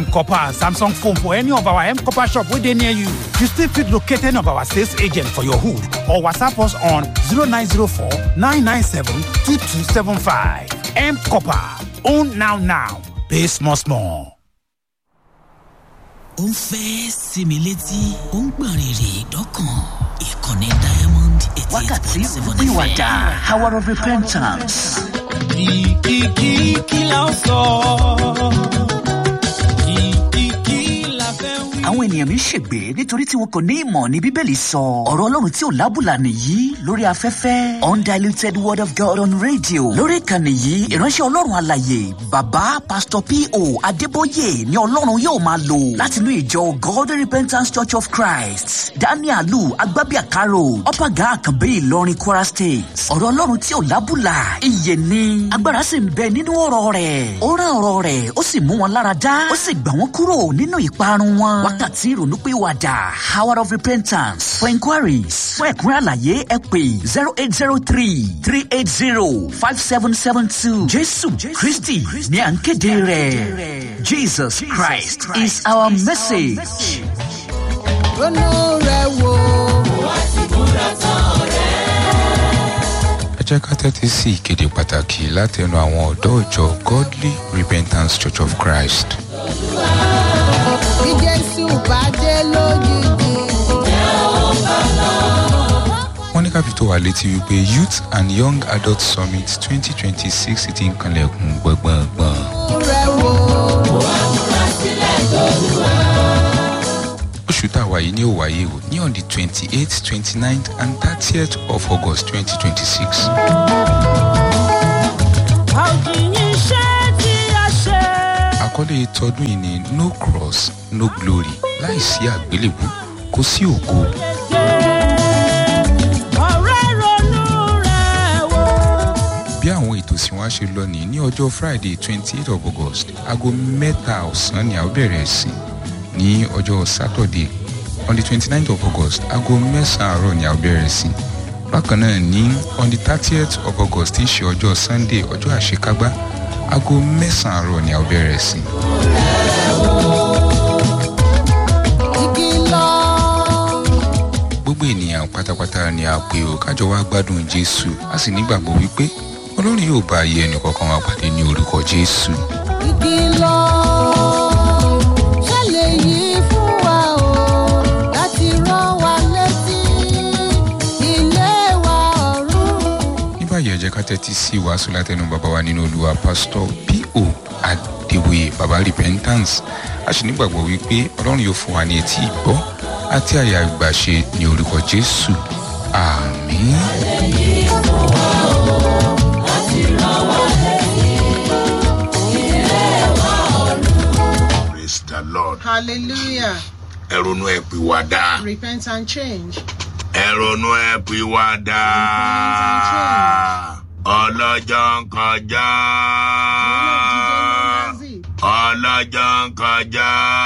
Copper Samsung phone for any of our M Copper shop where they near you. You still fit locate any of our sales agent for your hood or WhatsApp us on 0904 997 2275. M Copper. Own now now. Pay small small. ó ń fẹ́ sinmi létí ó ń gbọ̀n rìrì dọ́kàn ìkànnì diamond eighty eight wákàtí point seven ìwàdà hour of repentance. kìkìkì kí la ó sọ kìkìkì la fẹ́ wí. àwọn ènìyàn mi ń ṣègbè nítorí tí wọn kò ní ìmọ̀ ní bíbélì sọ ọ̀rọ̀ ọlọ́run tí ò lábùlà nìyí lórí afẹ́fẹ́ undiluted word of god on radio lórí ìkànnì yìí ìránṣẹ́ ọlọ́run àlàyé bàbá pastor po adébóyè ni ọlọ́run yóò máa lò látinú ìjọ god repentance church of christ danielu agbábíàkárò ọ̀pàgà àkànbí ìlọrin kwara state ọ̀rọ̀ ọlọ́run tí ò lábùlà ìyè ni agbára sì ń bẹ nínú ọ̀rọ̀ rẹ̀ ó rán ọ̀rọ̀ rẹ̀ ó sì mú wọn lára dá ó sì gbà wọ́n kúrò nínú ìparun wọn wákàtí ìrònúpìwàdà hour of repentance for inquiries fún ẹ̀kúnrẹ́ àlàyé ẹ pè zero eight zero three three eight zero five seven seven two jésù kristi ní à ń kéde rẹ̀ jesus christ is our message. ronú rẹ̀ wò. ẹ jẹ́ ká tẹ́tí sí ìkéde pàtàkì látẹnu àwọn ọ̀dọ́ ìjọ godly repentance church of christ bí jésù bá dé lójijì. wọ́n ní káfí tó wà létí wípé youth and young adult summit twenty twenty six ti ń kanlẹ̀kùn gbọ̀ngbọ̀ngbọ̀n. rẹ̀ wò. oṣù tá a wà yìí ní ò wáyé o ní on the twenty eight twenty nine and thirtieth of august twenty twenty six. àwòkìyìn iṣẹ́ tí a ṣe. àkọlé tọdún yìí ni no cross no glory láìsí àgbélébù kò sí ògo. ọ̀rẹ́ ronú rẹ̀ wò. bí àwọn ètò sì wá ṣe lọ nìyí ní ọjọ́ friday twenty eight of august aago mẹ́ta ọ̀sán ni a ó bẹ̀rẹ̀ ẹ̀sìn ní ọjọ́ saturday on the twenty nine of august aago mẹ́sàn-án àárọ̀ ni a ó bẹ̀rẹ̀ ẹ̀sìn bákan náà ní on the thirtieth of august tí í ṣe ọjọ́ sunday ọjọ́ àṣekágbá aago mẹ́sàn-án àárọ̀ ni a ó bẹ̀rẹ̀ ẹ̀sìn. ìkìlọ̀. gbogbo ènìyàn pátápátá ni a pè ó kájọ wá gbádùn jésù a sì nígbàgbọ́ wípé ọlọ́run yóò bá ayé ẹnì kọ̀ọ̀kan wa pàdé ní orúkọ jésù. ìkìlọ̀. ṣẹlẹ̀ yìí fún wa o láti rán wa létí ilé wa ọ̀run. ní báyìí ẹ jẹ́ ká tẹ́tí sí wàásù látẹnu bàbá wa nínú olúwa pásítọ̀ po adéwòye bàbá repentance a sì nígbàgbọ́ wípé ọlọ́run yóò fún wa ní etí ìgbọ́ àti àyà ìgbàṣe ní orúkọ jésù àmín. praise the lord hallelujah ẹrọnú ẹ pè wá dá repent and change. ẹrọnú ẹ pè wá dá ọlọjọ ń kọjá ọlọjọ ń kọjá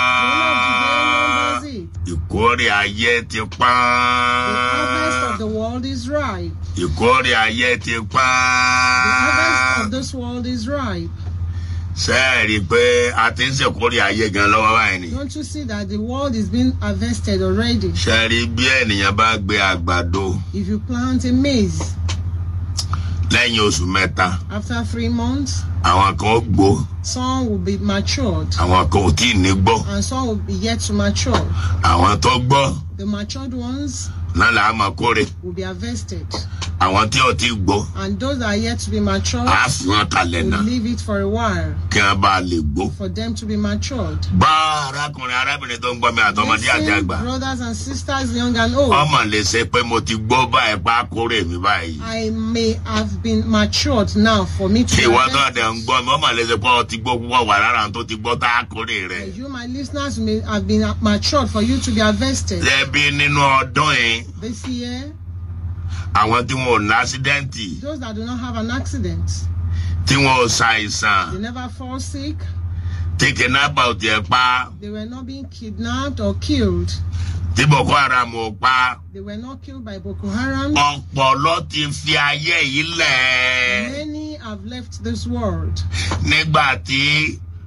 ìkórè ayé ti The harvest of pọ́n the world is ripe. ìkórè ayé ti The harvest of pọ́n this world is ripe. sẹ́ẹ̀rì pé a ti ń ṣèkórè ayé gan lọ́wọ́ báyìí ni Don't you see that the world is being harvested already? sẹ́ẹ̀rì bí ènìyàn bá gbé àgbàdo If you plant a maize lẹ́yìn oṣù mẹ́ta after three months, àwọn kan ó gbó some will be matured àwọn kan ò tí ì ní gbó and some will be yet to mature. àwọn tó gbọ́ The matured ones náà là á máa kórè will be harvested, àwọn tí ò tí ì gbó and those that are yet to be matured á fi wọn kalẹ̀ will náà leave it for a while kí wọ́n bá lè gbó. for them to be matured. bá arákùnrin arábìnrin tó ń gbọ́ mi àtọmọdé àti Listen, àgbà brothers and sisters, young and old. ọmọ lè ṣe pé mo ti gbó báyìí pa kórè mi báyìí. I may have been matured now for me to tí ìwọ tó harvest dẹ̀ ń gbọ́ mi ọmọ lè ṣe pé ọ ti gbó púpọ̀ wà lára àwọn tó ti gbọ́ tá a kórè rẹ̀. it. You, my listeners, may have been matured for you to be harvested. lẹ́bí nínú ọdún yìí This year, àwọn tí wọn ò ní ásídẹ́ǹtì those that do not have an accident, tí wọn ò ṣàìsàn they never fall sick, tí kìnnàpà ò tiẹ̀ pa they were not being kidnapped or killed, tí boko haram ò pa they were not killed by Boko Haram. ọ̀pọ̀lọ́ ti fi ayé yìí lẹ̀ Many have left this world nígbà tí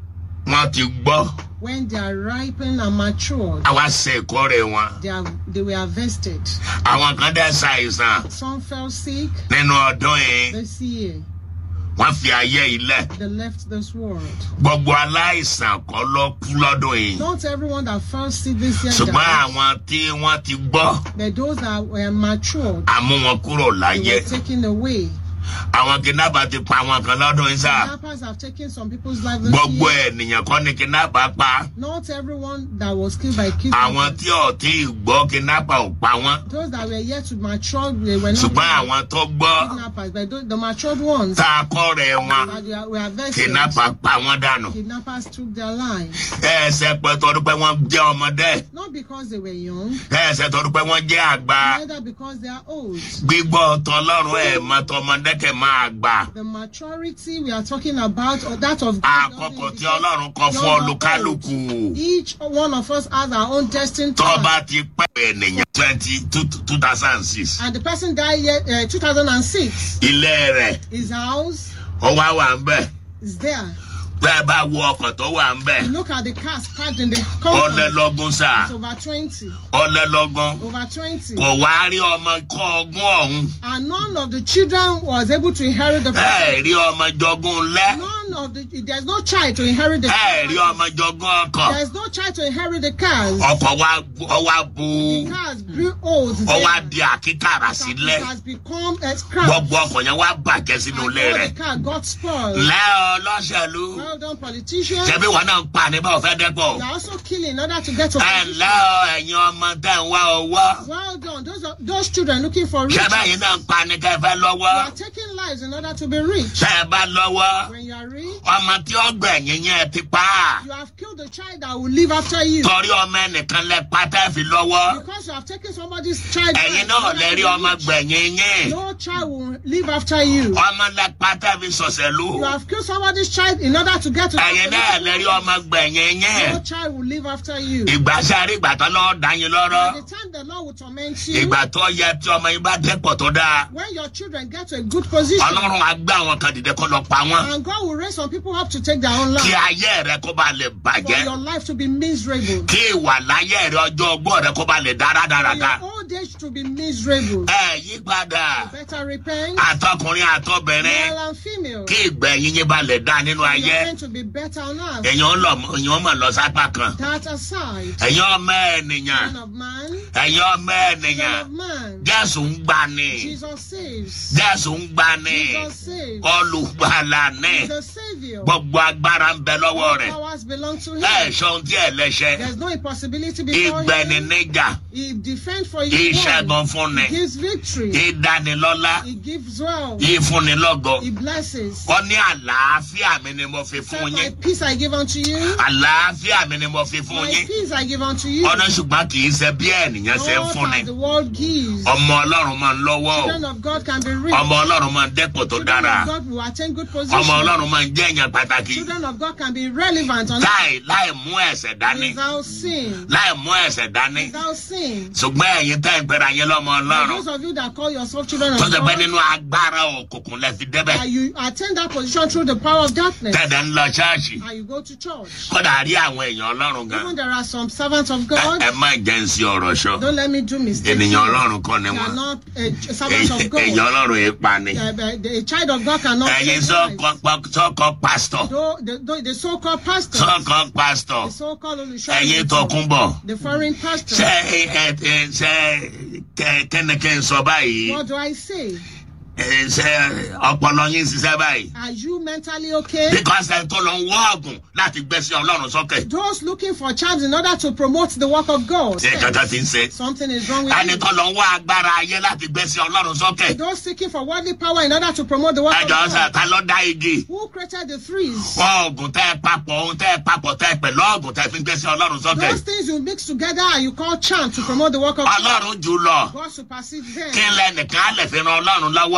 wọ́n ti gbọ́ when they are ripened and matured, àwa ṣe ìkórè wọn they, are, they were harvested. àwọn kan dẹ́ ṣàìsàn Some fell sick nínú ọdún yìí this year. wọ́n fi ayé ilẹ̀ They left this world. gbogbo aláìsàn kọ́ ló kú lọ́dún yìí Not everyone that fell sick this year ṣùgbọ́n died, àwọn tí wọ́n ti gbọ́ but those that were matured, àmú wọn kúrò they láyé were taken away. àwọn kidnapper ti pa àwọn kan lọ́dún yìí sá Kidnappers have taken some people's lives this gbogbo year. ènìyàn kọ́ ni kidnapper pa Not everyone that was killed by àwọn kidnappers. tí ò tí ì gbọ́ kidnapper ò pa wọ́n Those that were yet to mature, they were not ṣùgbọ́n àwọn tó gbọ́ kidnappers, but those, the matured ones tá a kọ́ rẹ̀ wọn that they were arrested, kidnapper pa wọ́n dànù kidnappers took their lives. ẹ̀ẹ́sẹ̀ pẹ́ torí pé wọ́n jẹ́ ọmọdé Not because they were young, ẹ̀ẹ́sẹ̀ torí pé wọ́n jẹ́ àgbà neither because they are old. gbígbọ́ tọlọ́run ẹ̀ mọ́ tọmọdé kẹ̀ máa gbà The maturity we are talking about, or that of God, àkókò tí young ọlọ́run kọ fún or olúkálùkù old. Each one of us has our own destined tó time. bá ti pẹ́ ènìyàn twenty two thousand and six And the person died yet, uh, 2006. ilé rẹ̀ His house ó wá wà ń bẹ̀ is there. bẹ́ẹ̀ bá wo ọkọ̀ tó wà ń bẹ̀ You look at the cars parked in the ó compound. lé lọ́gún sá It's over 20. ó lé lọ́gún Over 20. kò wá rí ọmọ kọ́ ọgún ọ̀hún And none of the children was able to inherit the ẹ rí ọmọ jogún lẹ́ None of the there's no child to inherit the ẹ rí ọmọ jogún ọkọ̀ There's no child to inherit the cars. ọkọ̀ wa ọ wá bu The cars grew old. ọ wá there. di àkíkàrà It sílẹ̀ has become a scrap. gbogbo ọkọ̀ yẹn wá bàjẹ́ sínú And ilé all rẹ̀ the car got spoiled. lẹ́ ọlọ́ṣẹ̀lú Well done, politicians. ṣebí wọn náà ń pa ní báwo fẹ́ dẹ́pọ̀ You are also killing in order to get to ẹ position. ǹlẹ́ ọ ẹ̀yin ọmọ tẹ̀ ń wá owó Well done. Those are, those children looking for riches. ṣé báyìí náà ń pa ní kẹ́ ẹ fẹ́ You lọ́wọ́ are taking lives in order to be rich. tẹ́ ẹ bá lọ́wọ́ When you are rich, ọmọ tí ó gbẹ̀yìn yẹn ti pa á you have killed the child that will live after you. torí ọmọ ẹnìkan lẹ pa tẹ́ fi lọ́wọ́ Because you have taken somebody's child. ẹ̀yin life in náà order lẹ to rí be ọmọ rich. gbẹ̀yìn yín No child will live after you. ọmọ lẹ pa tẹ́ fi sọ̀sẹ̀lú You have killed somebody's child in order to get to ẹ̀yin náà lẹ rí ọmọ gbẹ̀yìn yín No child will live after you. ìgbà sáré ìgbà tó lọ́ọ́ dá yín lọ́rọ́ By the time the Lord will torment you, ìgbà tó yẹ tí ọmọ yín bá dẹ́pọ̀ tó dáa when your children get to a good position, ọlọ́run á gbé àwọn kan dìde kó lọ pa wọ́n and God will raise some people up to take their own kí life, ayé rẹ kó bá lè for bàjẹ́ your life to be miserable, kí ìwà láyé rẹ ọjọ́ ọgbọ́n rẹ kó bá lè for dáradára. your old age to be miserable. ẹ yí padà Better repent, àtọkùnrin àtọbìnrin male and female, kí ìgbẹ̀yìn yín bá lè dá nínú for ayé your end to be better on earth. èèyàn lọ èèyàn mọ̀ lọ sápá kan That aside, ẹ̀yin ọmọ ènìyàn Son of man, ẹ̀yin ọmọ Son ènìyàn of man, jésù ń gbà ní Jesus saves. jésù ń gbà ní Jesus saves. olùgbàlà ní He's the Savior. gbogbo agbára ń bẹ lọ́wọ́ All rẹ̀ powers belong to ẹ Him. ṣeun tí ẹ lẹ́ṣẹ̀ There's no impossibility before ìgbẹ̀ni Him. níjà He defends for you. ìṣẹ́gun fúnni He gives victory. ìdánilọ́lá He gives wealth. ìfúnnilọ́gọ He blesses. ó ní àlàáfíà mi ni mo fi Said, fún My yín peace I give unto you. àlàáfíà mi ni mo fi fún My yín peace I give unto you. ọ̀nà ṣùgbọ́n kì í ṣe bí ènìyàn ṣe ń Not fúnni as the world gives. ọmọ ọlọ́run máa ń lọ́wọ́ o Children of God can be rich. ọmọ ọlọ́run máa ń dẹ́pọ̀ tó Children dára of God will attain good ọmọ position. ọlọ́run máa ń jẹ́ èèyàn pàtàkì Children of God can be relevant on láì láì mú ẹ̀sẹ̀ dání without sin. láì mú ẹ̀sẹ̀ dání Without sin. ṣùgbọ́n ẹ̀yin tẹ́ ń pẹ́ra yín lọ́mọ For ọlọ́run those of you that call yourself children of tó ṣe pé God, nínú agbára òkùnkùn lẹ fi débẹ̀ and you attain that position through the power of darkness, tẹ̀dẹ̀ ń lọ ṣáàṣì and you go to church. kódà rí àwọn èèyàn ọlọ́run gan Even there are some servants of ẹ God. ẹ má jẹ́ ń sí ọ̀rọ̀ ṣọ Don't let me do mistakes. ènìyàn ọlọ́run kọ́ ni They are wọ́n not a servant of God. èèyàn ọlọ́run yìí pa ni Uh, but the- A child of God cannot. ẹ̀yin take lives. sọ́kọ sọ́kọ pásítọ̀ Though the, though the so-called pastors, sọ́kọ pásítọ̀ the so-called ẹ̀yin Olùṣọ́, tọkúnbọ̀ the foreign pastors. ṣé ẹ ẹ ṣe kẹ- kẹ́nìkẹ́ ń sọ báyìí What do I say? ẹ, ṣé ọpọlọ yín ṣiṣẹ́ báyìí Are you mentally okay? because ẹ tó lọ ń wọ́ ọ̀gùn láti gbẹ́sẹ̀ ọlọ́run sókè Those looking for charms in order to promote the work of God. ṣé kankan ti ń ṣe Something is wrong with ẹni you. tó lọ ń wọ́ agbára ayé láti gbẹ́sẹ̀ ọlọ́run sókè Those seeking for worldly power in order to promote the work of ẹjọ́ sà God. ta ló dá igi Who created the threes? wọ́n ọ̀gùn tẹ́ ẹ papọ̀ ohun tẹ́ ẹ papọ̀ tẹ́ ẹ pẹ̀lú ọ̀gùn tẹ́ ẹ fi ń gbẹ́sẹ̀ ọlọ́run sókè Those things you mix together and you call charm to promote the work of God. ọlọ́run jù lọ God supersedes them. kí lẹ́nìkan á lè fi ran ọlọ́run lọ́wọ́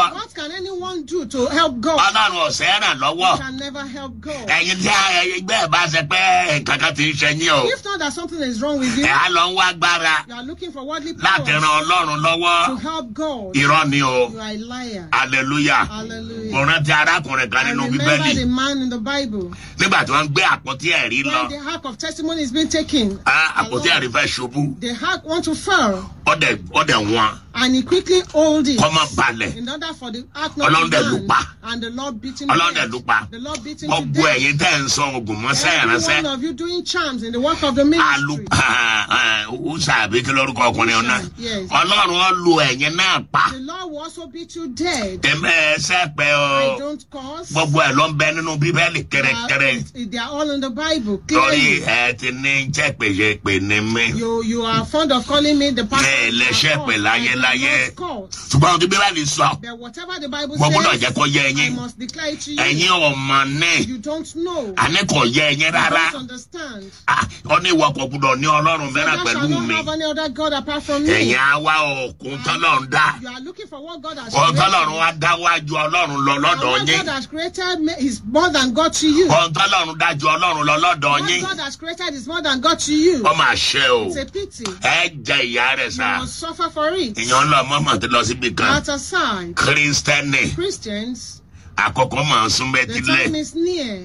What can anyone do to help God? ọlọ́run ọ̀sẹ̀ ràn lọ́wọ́ You can never help God. ẹ̀yin tí ẹgbẹ́ ẹ̀ bá ṣe pé nǹkan kan ti ń ṣe yín o If not that something is wrong with you, ẹ̀ á lọ ń wá agbára you are looking for worldly láti ran powers ọlọ́run lọ́wọ́ to help God. irọ́ ni o You are a liar. hallelujah Hallelujah. mo rántí arákùnrin kan I nínú remember bíbélì the man in the Bible nígbà tí wọ́n ń gbé àpótí ẹ̀rí lọ when the ark of testimony is being taken. á, àpótí along, ẹ̀rí fẹ́ ṣubú The ark want to fall, ọ̀dẹ̀ ọ̀dẹ̀ wọn and he quickly hold it kọ́ mọ́ balẹ̀ in order for the ark not Ọlọ́run to dẹ̀ lù land. pa. And the Lord beat him to ọlọ́dẹ̀ death. ló pa The Lord beat him to gbogbo death. ẹ̀yin tẹ́ ń sọ ogun mọ́sẹ́ Every ìránṣẹ́ one of you doing charms in the work of the alu ministry. ọ̀sà àbí kí lórúkọ ọkùnrin ọ̀nà Yes. ọlọ́run ó lu ẹ̀yin náà pa The Lord will also beat you dead. ẹ̀mẹ́ ẹsẹ̀ pẹ́ I o don't cause. gbogbo ẹ̀ ló ń bẹ nínú bíbélì They kẹrẹkẹrẹ are, they are all in the Bible. torí Clearly. ẹ ti ní jẹ́pẹ̀yẹ pè ní mí You you are fond of calling me the pastor. Bẹ́ẹ̀ lẹ́sẹ̀ of pẹ̀ God. láyé I am láyé. not called. ṣùgbọ́n ohun tí bíbélì sọ But whatever the Bible mo gbọ́dọ̀ says, jẹ́ kó yé I ẹyin must declare it to you. ẹ̀yin ọmọ ní You don't know. àní kò yé ẹyin You rárá don't understand. Ah, ó ní ìwọ kò gbọ́dọ̀ ní ọlọ́run mẹ́ràn Thou pẹ̀lú shalt not mi have any other God apart from me. ẹ̀yin á wá òkun tọ́lọ́run dá You are looking for what God has ohun created. tọ́lọ́run wá dá wájú ọlọ́run lọ And lọ́dọ̀ what yín God has created ma- is more than God to you. ohun tọ́lọ́run dá ju ọlọ́run lọ lọ́dọ̀ What yín God has created is more than God to you. ó mà ṣe o It's a pity. ẹ jẹ ìyá rẹ̀ You sá must suffer for it. èèyàn lọ mọ́mọ́ tó lọ síbi kan At aside, kírísítẹ́nì Christians, àkọ́kọ́ máa ń sún the mẹ́tílẹ̀ time is near.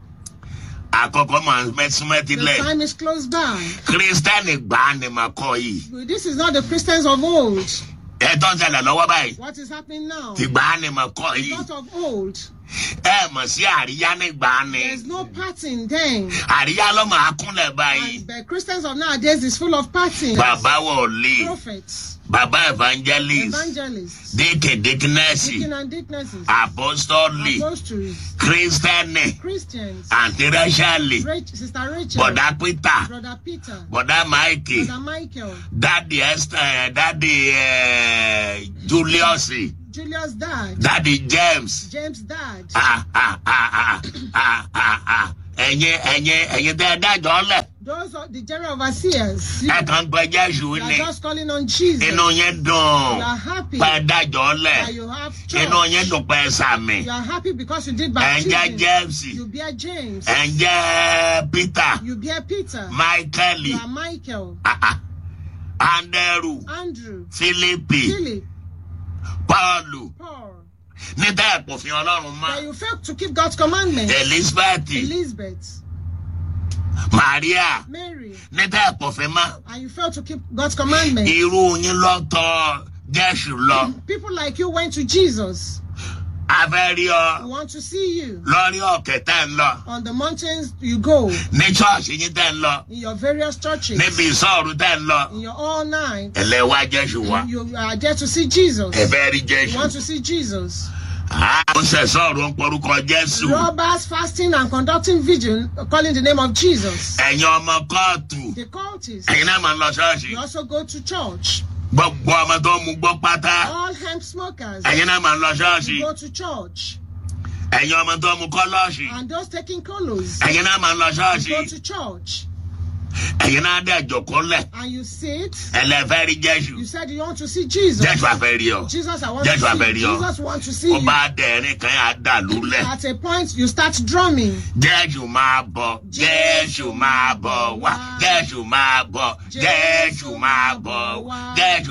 àkọ́kọ́ máa ń sún The mẹ́tílẹ̀ time is close by. kírísítẹ́nì gbà á ni màá kọ́ yìí This is not the Christians of old. ẹ tó ń ṣẹlẹ̀ lọ́wọ́ báyìí What is happening now? ti gbà á ni màá kọ́ yìí Not of old. ẹ mọ̀ sí àríyá ní gbà á ni There's no parting then. àríyá ló máa kúnlẹ̀ báyìí And the Christians of nowadays is full of parting. bàbá wọlé Prophets, bàbá evangelist evangelists, déèkè dékínẹ́sì deacon and deaconesses, apostoli apostles, kírísítẹ́nì Christians, àǹtí rẹ́ṣẹ́lì Rach- Sister Rachel, bọ̀dá peter Brother Peter, bọ̀dá máìkì Brother Michael, dádì esther dádì eh, julius Julius dad, dádì james James dad. Ah, ah, ah, ah, ah, ah, ah. ẹ̀yin ẹ̀yin ẹ̀yin tẹ́ ẹ dájọ́ lẹ̀ Those are the general overseers. You ẹ kàn ń pẹ jésù you are ni just calling on Jesus. inú yẹn dùn You are happy pẹ dájọ́ lẹ̀ that you have inú church. yẹn dùn pẹ sàmì You are happy because you did ẹ̀ ń jẹ́ baptism. james You bear James. ẹ̀ ń jẹ́ peter You bear Peter. michael You are Michael, ah, ah, andrew Andrew, philippi Philip, paulu Paul. ní tẹ́ ẹ̀ pòfin ọlọ́run That mọ́ you failed to keep God's commandments. elizabeth Elizabeth, maria Mary, ní tẹ́ ẹ̀ pòfin mọ́ and you failed to keep God's commandments. irú yín lọ́tọ̀ jésù lọ People like you went to Jesus. afẹ́rí ọ We want to see you. lórí ọ̀kẹ́ tẹ́ ń lọ On the mountains you go, ní ṣọ́ọ̀ṣì yín tẹ́ ń lọ in your various churches, níbi ìsọ̀rù tẹ́ ń lọ in your all night. ẹlẹ́wà jésù wa You are there to see Jesus. ẹ̀fẹ́ rí You jésù want to see Jesus. ó ṣe sọ̀rọ̀ ń porúkọ jésù Robbers fasting and conducting vigil, calling the name of Jesus. ẹ̀yin ọmọ kóòtù The cultists. ẹ̀yin náà máa ń lọ ṣọ́ọ̀ṣì You also go to church. gbogbo ọmọ tó ń mu gbọ́ pátá All hemp smokers. ẹ̀yin náà máa ń lọ ṣọ́ọ̀ṣì You go to church. ẹ̀yin ọmọ tó ń mu kọ́lọ́ọ̀ṣì And those taking colos. ẹ̀yin náà máa ń lọ ṣọ́ọ̀ṣì You go to church. ẹ̀yin náà dẹ̀ jòkólẹ̀ And you sit. ẹlẹ́fẹ́ rí jésù You said you want to see Jesus. jésù àfẹ́ rí ọ Jesus, I want Jésù to see àfẹ́ rí you. ọ. Jesus want to see ó you. bá dẹ̀rín kan yà á dà lúlẹ̀ At a point, you start drumming. jésù máa bọ̀ jésù máa bọ̀ wá jésù máa bọ̀ jésù máa bọ̀ wá jésù.